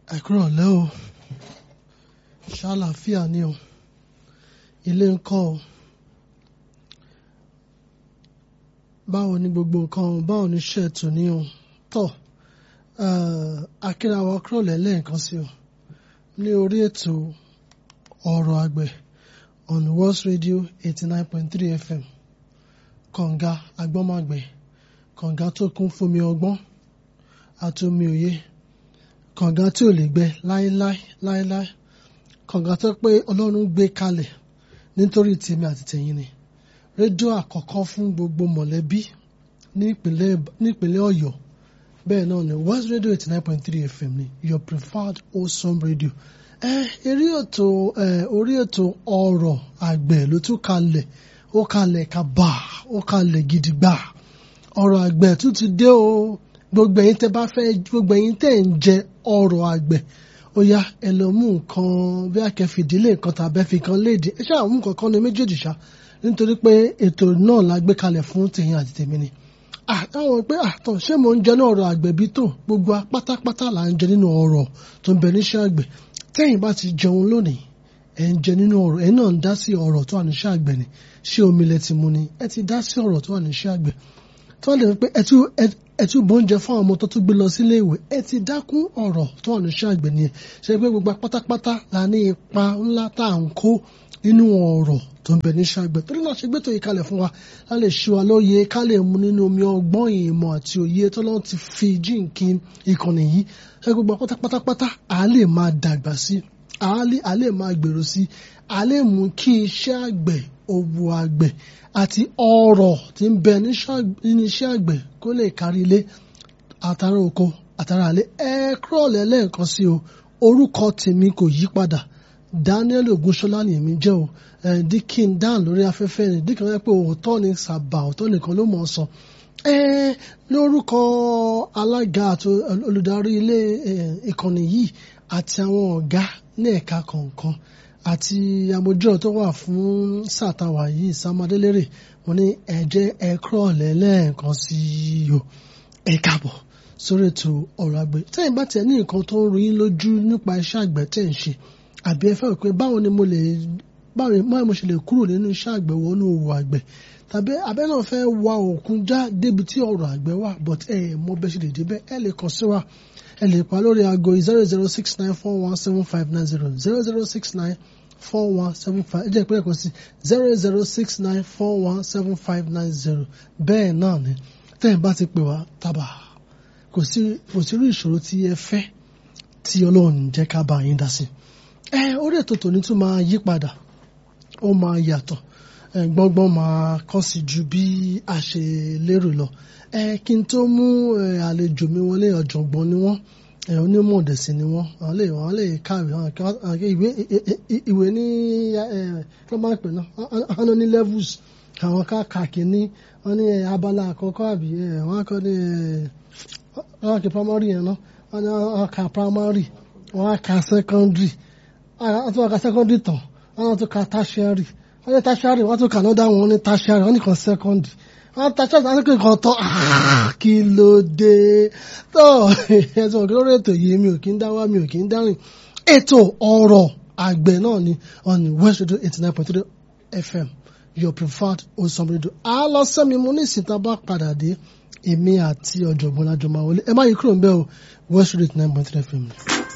ẹ̀kúrọ̀lẹ́ o ṣàlàáfíà ni o ilé ń kọ́ o báwo ni gbogbo nǹkan o báwo ni iṣẹ́ ètò ní o tọ́ akíra wa kúrọ̀lẹ́ lẹ́ẹ̀kan sí o ní orí ètò ọ̀rọ̀ àgbẹ̀ on World Radio eighty nine point three FM kọ̀ǹga agbọ́mọ̀gbẹ̀ kọ̀ǹga tó kún fómi ọgbọ́n àti omi òye kànga tí ò lè gbẹ láéláé láéláé kànga tó pé ọlọ́run gbé kalẹ̀ nítorí tèmi àti tẹ̀yin ni rédíò àkọ́kọ́ fún gbogbo mọ̀lẹ́bí nípínlẹ̀ ọ̀yọ́ bẹ́ẹ̀ náà ni west radio eighty nine point three fm ni your preferred wholesome radio ẹ eré ètò ẹ orí ètò ọ̀rọ̀ àgbẹ̀ ló tún kalẹ̀ ó kalẹ̀ kaba ó kalẹ̀ gidigba ọ̀rọ̀ àgbẹ̀ tún ti dé o gbogbo ẹ̀yin tẹ́ bá fẹ́ gbogbo ẹ̀yin tẹ́ ń jẹ ọrọ̀ àgbẹ̀ ó yá ẹ lọ mú nǹkan bí akẹ́fìdílé nǹkan tàbí ẹ̀fì kan léde ẹ ṣáà mú nǹkan kan ní méjèèjì ṣá nítorí pé ètò náà la gbé kalẹ̀ fún tèyìn àti tèmi ni. àwọn pé àtọ̀ ṣé mò ń jẹ ní ọrọ̀ àgbẹ̀ bí tó gbogbo pátápátá là ń jẹ nínú ọrọ̀ tó ń bẹ níṣẹ́ àgbẹ̀ tẹ́yìn bá ti jẹun lónìí ẹ̀ ń jẹ nínú ọrọ̀ ẹ̀ náà ń dá sí ọrọ̀ tó wà níṣẹ́ àgbẹ̀ ni ṣé omi lẹ ti mu ni ẹ ti dá sí ọrọ̀ tó wà níṣẹ́ àgbẹ̀ tó lè pé ẹ tún bóúnjẹ fún àwọn ọmọ tó tún gbé lọ sílé ìwé ẹ ti dákún ọ̀rọ̀ tó wà níṣẹ́ àgbẹ̀ nìyẹn ṣe pé gbogbo pátápátá la ní ipa ńlá tá à ń kó nínú ọ̀rọ̀ tó ń bẹ níṣẹ́ àgbẹ̀ torí náà ṣe gbẹ́tò yìí kalẹ̀ fún wa ká lè ṣe wa lóye ká lè mu nínú omi ọgbọ́n ìmọ̀ àti òye tó lọ́n ti fi jíǹkí ìkànnì yìí ṣe gbogbo pátápátá à lè máa dàgbà sí à lè máa gbèrò sí à lè mú kí iṣẹ́ àgbẹ̀ òwò àgbẹ̀ àti ọrọ̀ tí ń bẹ nínú iṣẹ́ àgbẹ̀ kó lè kárí ilé àtàrà oko àtàrà àlẹ́ ẹ kúrọ̀lẹ́ lẹ́ẹ̀kan sí o orúkọ tèmi kò yí padà Daniel Ogunṣọlá ni èmi jẹ́ o dikin dan lórí afẹ́fẹ́ ni dikin wọ́n pé òótọ́ ni sàbà òótọ́ nìkan ló mọ̀ ọ́ sọ lórúkọ alága àti olùdarí ilé ìkànnì yìí àti àwọn ọ̀gá ní ẹ̀ka kọ̀ọ̀kan àti amójú tó wà fún sàtàwà yìí sàmàdélérè wọn ní ẹjẹ ẹkọ lẹ́lẹ́ẹ̀kan sí o ẹ káàbọ̀ sórí ètò ọ̀rọ̀ àgbẹ̀ tẹ́yìn bá tiẹ̀ ní nǹkan tó ń rí yín lójú nípa iṣẹ́ àgbẹ̀ tẹ́ ń ṣe àbí ẹ fẹ́ rò pé báwo ni mo lè báwo ni mo ṣe lè kúrò nínú iṣẹ́ àgbẹ̀ wọnú òwò àgbẹ̀ tàbí abẹ́ náà fẹ́ wa òkun já débi tí ọ̀rọ̀ àgbẹ̀ wà but ẹ mọ bẹ́ẹ̀ ṣe lè débẹ̀ ẹ lè kàn sí wa ẹ lè pa lórí aago zero zero six nine four one seven five nine zero zero zero six nine four one seven five ẹ jẹ́ ìpínlẹ̀ kan sí zero zero six nine four one seven five nine zero bẹ́ẹ̀ náà ni tẹ́yìn bá ti pè wá tábà kò sí kò sí irú ìṣòro tí ẹ fẹ́ tí ọlọ́run jẹ́ ká bá yín dá sí. ẹ orí ètò tòní tún máa yí padà ó máa yàtọ̀ gbọ́ngbọ́n máa kọ́ sí ju bí a ṣe lérò lọ ẹ kí n tó mú àlejò mi wọlé ọ̀jọ̀gbọ́n ni wọ́n onímọ̀ ọ̀dẹ̀sìn ni wọ́n àwọn lè wọ́n lè kàwé ìwé ìwé ní kí wọ́n máa ń pè náà wọ́n ní levels àwọn ká kàkíní wọ́n ní abala àkọ́kọ́ àbí wọ́n kọ́ ní wọ́n kí primary yẹn náà wọ́n ní wọ́n ka primary wọ́n ka secondary wọ́n tún wọ́n ka secondary tán wọ́n tún ka tertiary wọ́n ní tertiary wọ́n tún kà náà dáhùn wọ́n ní tertiary wọ́n ní kan secondary wọ́n ta ṣọ́ọ̀ṣì àti kíkan tán kí ló dé tó ẹ̀sùn òkè lórí ètò yìí mi ò kí ń dá wá mi ò kí ń dárìn ètò ọ̀rọ̀ àgbẹ̀ náà ni on West Radio eighty nine point three FM your preferred wholesome radio a lọ sẹ́mi mo ní ìsìn tá a bá padà dé èmi àti ọ̀jọ̀gbọ́n lájọ máa wọlé ẹ má yí kúrò ń bẹ́ẹ̀ o West Radio eighty nine point three FM.